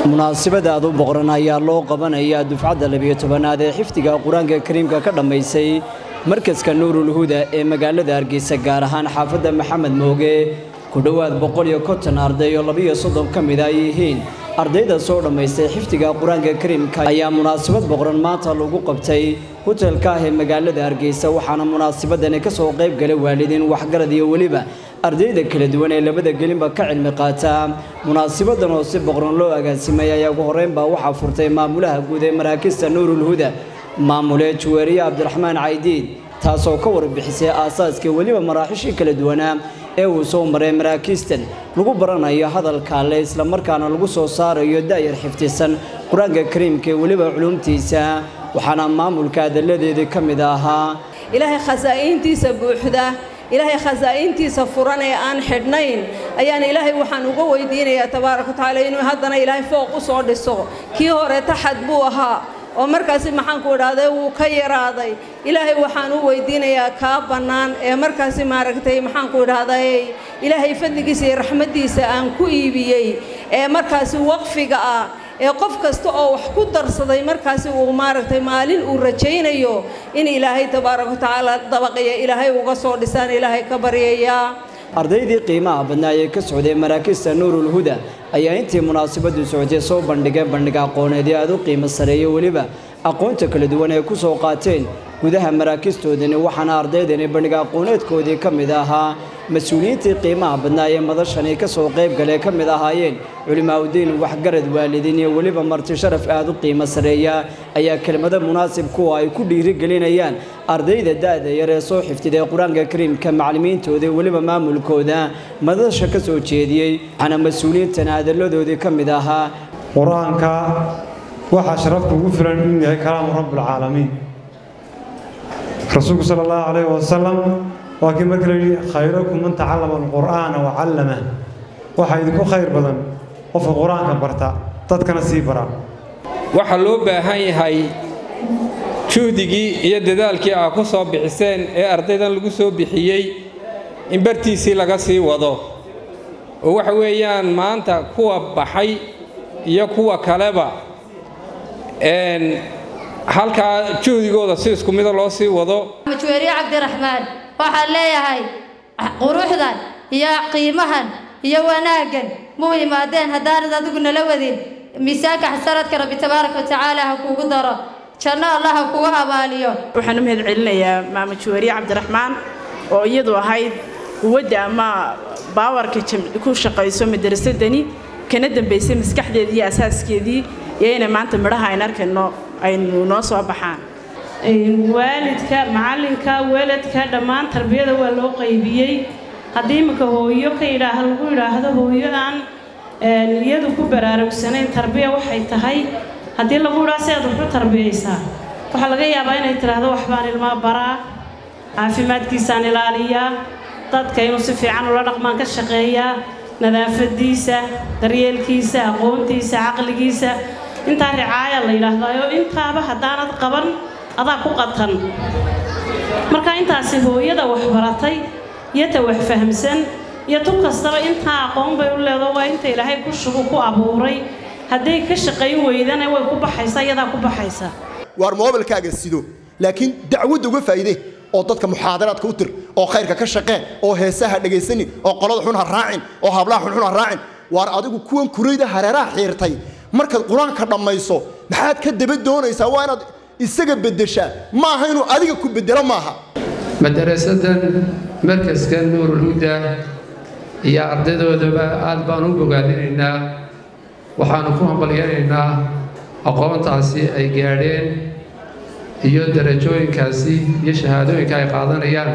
munaasabada aad u boqran ayaa loo qabanayaa dufcadda labiyo tobanaad ee xifdiga qur-aanka kariimka ka dhammaysay markaska nuurul huda ee magaalada hargeysa gaar ahaan xaafadda maxamed mooge ku dhowaad boqol iyo konton arday oo labiyo soddon ka mid ay yihiin ardayda soo dhammaystay xifdiga qur-aanka kariimka ayaa munaasabad boqran maanta lagu qabtay hotelka ah ee magaalada hargeysa waxaana munaasabadani ka soo qayb galay waalidiin waxgarad iyo weliba ardayda kala duwan ee labada gelinba ka cilmi qaata munaasabadan oo si boqran loo agaasimay ayaa ugu horreynbaa waxaa furtay maamulaha guud ee maraakista nuurul huda maamule juweeriye cabdiraxmaan caydiid taasoo ka warbixisay aasaaskii weliba maraaxishii kala duwanaa ee uu soo maray maraakiistan lagu baranayo hadalka alle islamarkaana lagu soo saarayo da'yar xifdisan qur-aanka kariimka ee weliba culumtiisa waxaana maamulka adalladeedii ka mid ahaa ilaahay khasaa'intiisa buuxda ilaahay khasaa'intiisa furan ee aan xidhnayn ayaan ilaahay waxaan uga weydiinayaa tabaaraka watacaala inuu haddana ilaahay fooq u soo dhiso kii hore taxad buu ahaa oo markaasi maxaanku idhaahday wuu ka yaraaday ilaahay waxaan u weydiinayaa kaa bannaan ee markaasi maaragtay maxaanku idhaahday ilaahay fadligiisa iyo raxmaddiisa aan ku iibiyey ee markaasi waqfiga ah ee qof kasta oo wax ku darsaday markaasi uu maaragtay maalin uu rajaynayo in ilaahay tabaaraka watacaala dabaqiya ilaahay uga soo dhisaan ilaahay ka baryayaa ardaydii qiimaha badnaa ee ka socday maraakista nuurul huda ayaa intii munaasabadu socotay soo bandhigay bandhig aqooneedii aad u qiimo sareeya weliba aqoonta kala duwan ay ku soo qaateen gudaha maraakistoodani waxaana ardaydani bandhig aqooneedkoodii ka mid ahaa mas-uuliyiintii qiimaha badnaa ee madashani ka soo qayb galee ka mid ahaayeen culimaaudiin waxgarad waalidiin iyo weliba marti sharaf aad u qiimo sareeya ayaa kelmado munaasib kuwa ay ku dhiirigelinayaan ardayda da'da yar ee soo xifdiday qur-aanka kariimka macallimiintooda weliba maamulkooda madasha ka soo jeediyey waxaana mas-uuliyiintana hadalladoodii ka mid ahaa qur-aanka waxaa sharafta ugu filan inuu yahay kalaamu rabbilcaalamiin rasuulku sala allahu calayhi wasalam waa kii marka la yidhi khayrakum man tacallama alqur'aana wa callama waxaa idinku khayr badan qofka qur-aanka barta dadkana sii bara waxaa loo baahan yahay juhdigii iyo dadaalkii aa ku soo bixiseen ee ardaydan lagu soo bixiyey in bartiisii laga sii wado oo waxa weeyaan maanta kuwa baxay iyo kuwa kaleba halkaa juhdigooda si isku mida loo sii wado majuweeriye cabdiraxmaan waxaan leeyahay quruxdan iyo qiimahan iyo wanaaggan muu yimaadeen haddaanad adigu nala wadin miisaanka xasanadka rabbi tabaaraka watacaala ha kuugu daro janno allah ha kugu abaaliyo waxaan u mahad celinayaa maama juweeriye cabdiraxmaan oo iyadu ahayd quwadda ama baawarka ku shaqayso madarasadani kana dambaysay maskaxdeedii iyo asaaskeedii iyo inay maanta midhaha ayn arkayno aynu noo soo baxaan waalidka macalinka weladka dhammaan tarbiyada waa loo qaybiyey haddii iminka hooyo ka yidhaah lagu yidhaahdo hooyo aan iyadu ku baraarugsanayn tarbiya waxay tahay haddii lagu yidhaha si aad waxu tarbiyaysaa waxaa laga yaabaa inay tidhaahdo waxbaan ilmaa baraa caafimaadkiisaan ilaaliyaa dadka inuu si fiican ula dhaqmaan ka shaqeeyaa nadaafadiisa daryeelkiisa aqoontiisa caqligiisa intaa ricaaya la yidhaahdayo intaaba haddaanad qaban adaa ku qatan marka intaasi hooyada waxbaratay iyo ta wax fahamsan iyo tu kastaba intaa aqoon bay u leedo waa inta ilaahay ku shugu ku abuuray hadday ka shaqayn weydana way ku baxaysaa iyadaa ku baxaysa waar moobilkaaga sido laakiin dacwadda uga faa'iide oo dadka muxaadaraadka u tir oo khayrka ka shaqeen oo heesaha dhegaysanin oo qolada xun ha raacin oo hablaha xunxun ha raacin waar adigu kuwan kurayda hareeraha xiirtay markaad qur-aanka dhammayso maxaad ka daba doonaysaa waa inaad isaga beddeshaa ma aha inuu adiga ku beddelo maaha madarasadan markaska nuurulhuda iyo ardadoodaba aad baan u bogaadinaynaa waxaanu ku hambalyanaynaa aqoontaasi ay gaadheen iyo darajooyinkaasi iyo shahaadooyinka ay qaadanayaan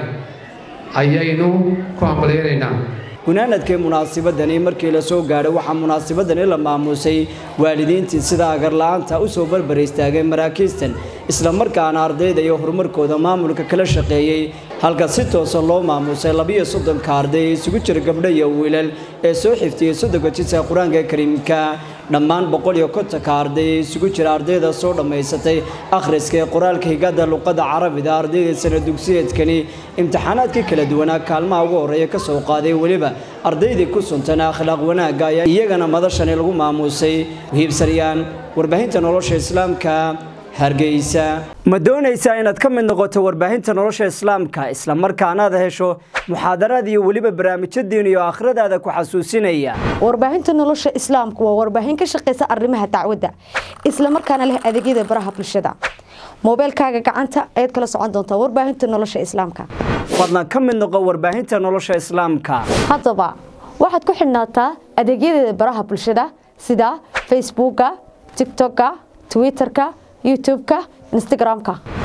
ayaynu ku hambalyanaynaa gunaanadkii munaasabadani markii la soo gaadhay waxaa munaasabadani la maamuusay waalidiintii sida agarla'aanta u soo barbar istaagay maraakiistan islamarkaana ardayda iyo horumarkooda maamulka kala shaqeeyey halka si toosan loo maamusay labiyo soddonka arday ee isugu jira gabdho iyo wiilal ee soo xiftiyey soddonka jidka qur-aanka kariimka dhammaan boqol iyo kontonka arday ee isugu jira ardayda soo dhammaysatay akhriska ee qoraalka higada luqadda carabida ardayda sana dugsiyeedkani imtixaanaadkii kala duwanaa kaalmaha ugu horreeya ka soo qaaday weliba ardaydii ku suntan akhlaaq wanaagga ayaa iyagana madashani lagu maamuusay hiibsanayaan warbaahinta nolosha islaamka hargeysa ma doonaysaa inaad ka mid noqoto warbaahinta nolosha islaamka islamarkaana aad hesho muxaadaraad iyo weliba barnaamijyo diin iyo aakhiradaada ku xasuusinaya warbaahinta nolosha islaamku waa warbaahin ka shaqaysa arrimaha dacwadda islamarkaana leh adeegyada baraha bulshada moobeelkaaga gacanta ayaad kala socon doontaa warbaahinta nolosha islaamka fadlan ka mid noqo warbaahinta nolosha islaamka haddaba waxaad ku xidhnaataa adeegyadeeda baraha bulshada sida facebooka tiktoka twitterka youtube-ka instagram-ka